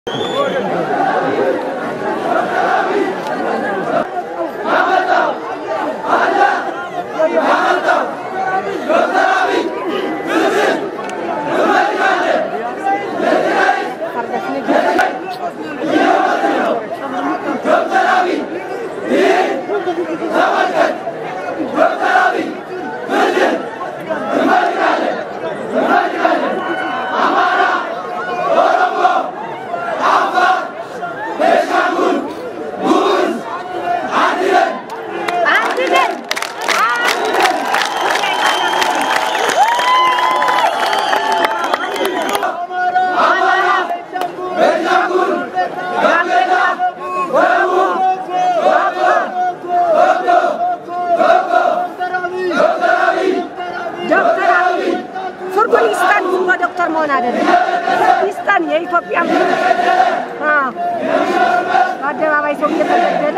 ዶክተር አብይ ፍርዱን ይስጠን። ዝም ብሎ ዶክተር መሆን አይደለም፣ ይስጠን። የኢትዮጵያ በአደባባይ ሰው እየተገደለ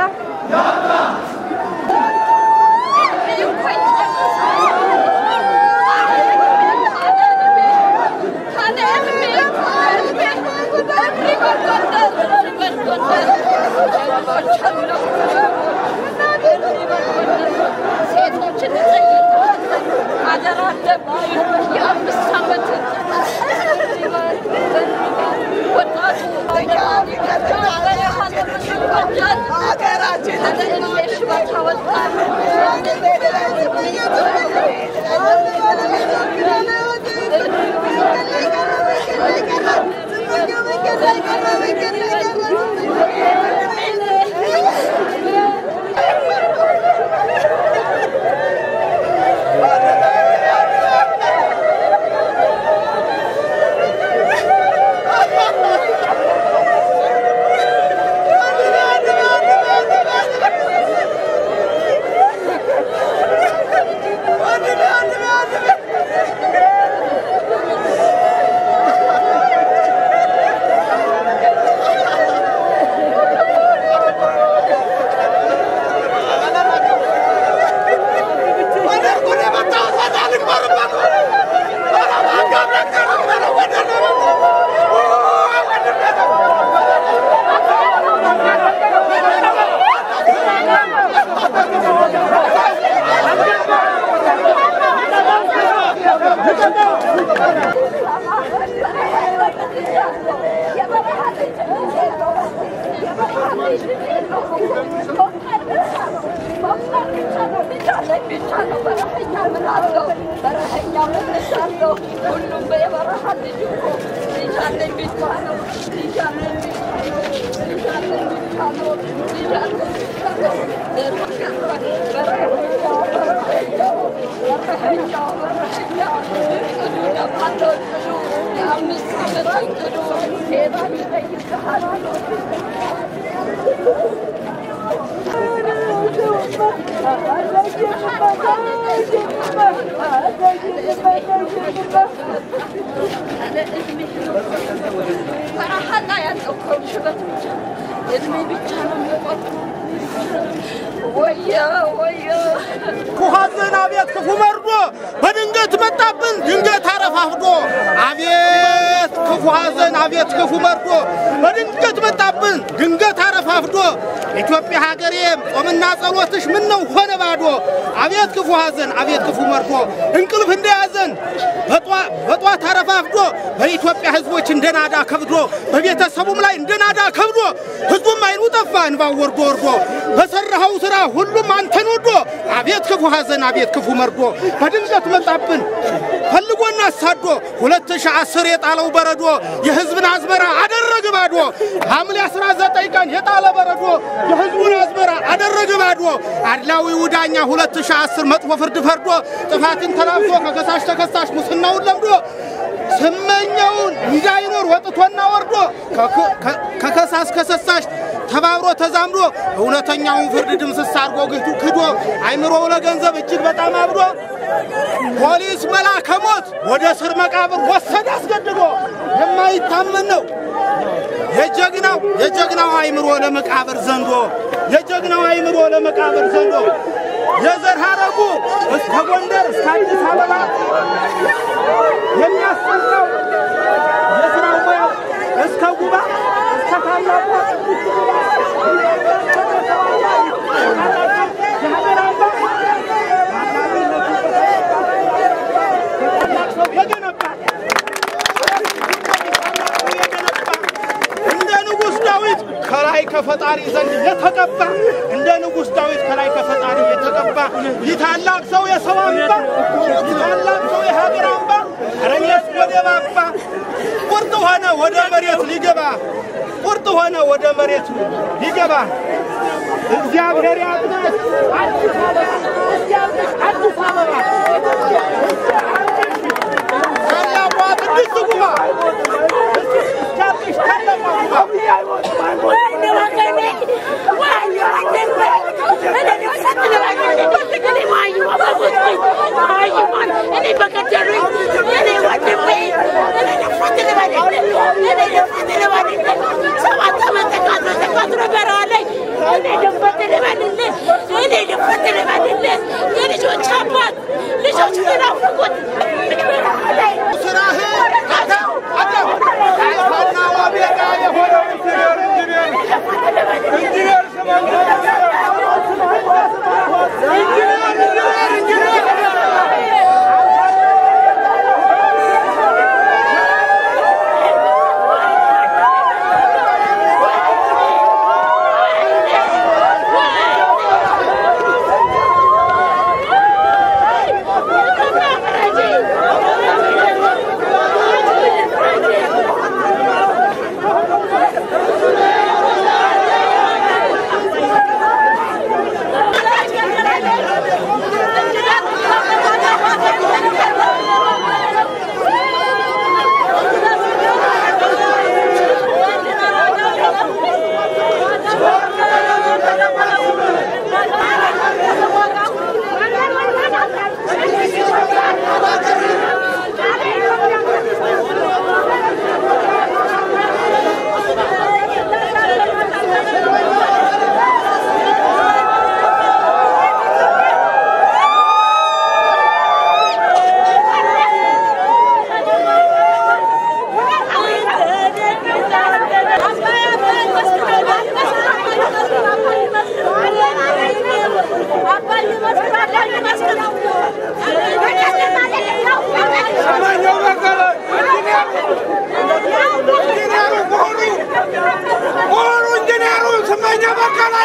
ሴቶችን አደራ የአምስት ዓመት ወጣቱ ሀገራችን ሽበት አወጣል። ሁሉም የበረሃ ልጅ እኮ ልጅ አለኝ ብቻ ነው ልጅ አለኝ ብቻ ነው ልጅ አለኝ ብቻ ነው ልጅ አለኝ ብቻ ነው በረሀኛው በረሀኛው በረሀኛው በረሀኛው እቅዱ ለማለው እቅዱ የአምስት ዓመት እቅዱ ሴት ይጠይቅሃል በረሃ ላይ ያለው እኮ ሽበት ብቻ እድሜ ብቻ ነው የሚቆጥረው። ወየ ወየ ክፉ ሐዘን አቤት ክፉ መርዶ በድንገት መጣብን ድንገት አረፋፍዶ አቤት ክፉ ሐዘን አቤት ክፉ መርዶ በድንገት መጣብን ድንገት አረፋፍዶ ኢትዮጵያ ሀገሬ ጾምና ጸሎትሽ ምን ነው ሆነ ባዶ አቤት ክፉ ሐዘን አቤት ክፉ መርዶ እንቅልፍ እንደያዘን በጧት አረፋፍዶ በኢትዮጵያ ሕዝቦች እንደናዳ ከብዶ በቤተሰቡም ላይ እንደናዳ ከብዶ ሕዝቡም አይኑ ጠፋ እንባው ወርዶ ወርዶ በሰራኸው ስራ ሁሉም አንተን ወዶ አቤት ክፉ ሐዘን አቤት ክፉ መርዶ በድንገት መጣብን ፈልጎና አሳዶ ሁለት ሺህ አስር የጣለው በረዶ የሕዝብን አዝመራ አደረግ ባዶ ሐምሌ አስራ ዘጠኝ ቀን የጣለ በረዶ የሕዝቡን አዝመራ አደረግ ባዶ አድላዊው ዳኛ ሁለት ሺህ አስር መጥፎ ፍርድ ፈርዶ ጥፋትን ተላብሶ ከከሳሽ ተከሳሽ ሙስናውን ለምዶ ስመኛውን እንዳይኖር ወጥቶና ወርዶ ከከሳሽ ከሰሳሽ ተባብሮ ተዛምዶ እውነተኛውን ፍርድ ድምስስ አድርጎ ግቱ ክዶ አይምሮው ለገንዘብ እጅግ በጣም አብዶ ፖሊስ መላከ ሞት ወደ ስር መቃብር ወሰድ አስገድዶ የማይታመን ነው የጀግናው የጀግናው አይምሮ ለመቃብር ዘንዶ የጀግናው አይምሮ ለመቃብር ዘንዶ የዘር ሐረጉ እስከ ጎንደር እስከ አዲስ አበባ የሚያስፈራው የስራው ሙያው እስከ ጉባ ዳዊት ከላይ ከፈጣሪ ዘንድ የተቀባ እንደ ንጉሥ ዳዊት ከላይ ከፈጣሪ የተቀባ ይህ ታላቅ ሰው የሰው አምባ ይህ ታላቅ ሰው የሀገር አምባ ረኔስ ወደ ባባ ቁርጥ ሆነ ወደ መሬት ሊገባ ቁርጥ ሆነ ወደ መሬት ሊገባ እግዚአብሔር ያድናል። አዲስ አበባ አዲስ አበባ ታላቋ ቅድስት ጉባ እስኪያብሽ ታላቋ ጉባ ልጆች አባት ልጆች ናፍቁት ስራህ አተው አተው አልፋና ኦሜጋ የሆነው ኢንጂነር ኢንጂነር ኢንጂነር ስመኝ ኢንጂነር ኢንጂነር ስመኘው በቀለ ኢንጂነሩ መሆኑ መሆኑ ኢንጂነሩ ስመኘው በቀለ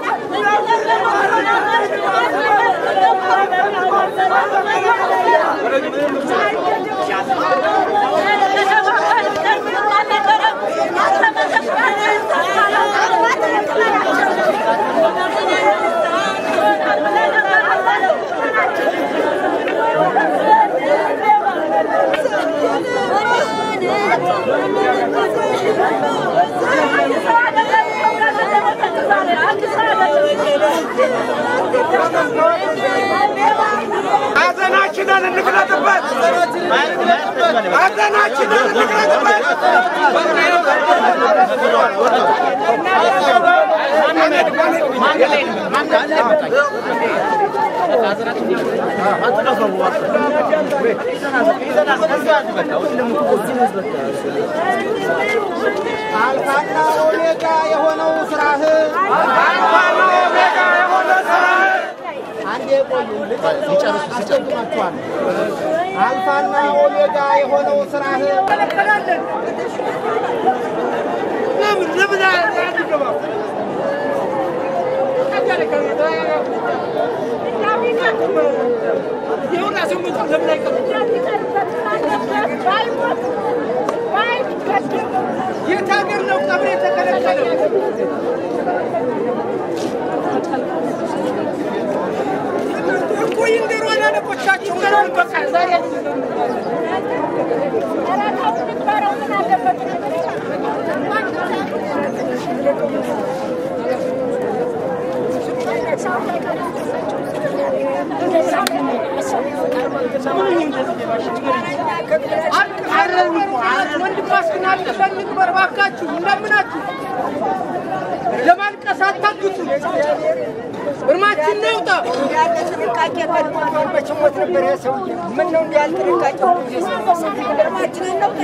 ሐዘናችንን እንግለጥበት ሐዘናችንን እንግለጥበት አልፋና ኦሜጋ የሆነው ስራህ አልፋና ኦሜጋ የሆነ ስራህ አንዴ ቆዩ ሊጨርሱ አስቸግሯቸዋል። አልፋና ኦሜጋ የሆነው ስራህ ለምን ለምን አያድገባም? ይሁን አስሙት ለምን አይቀርም? የት ሀገር ነው ቀብር የተከለከለው? እኮ ይንገሩ አላለቆቻቸው ገና በቃ ዛሬ ወንድማችን አልቅሰን እንቅበር እባካችሁ፣ እንደምናችሁ ለማልቀስ አታግቱ። እርማችን ነውጣ ያለ ጥንቃቄ ቀድሞ በችሞት ነበር የሰውዬ ምን ነው እንዲህ ያለ ጥንቃቄ እርማችንን ነው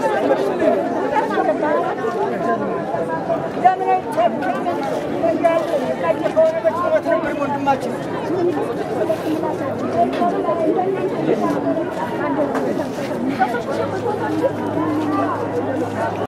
ለምን ወንድማችን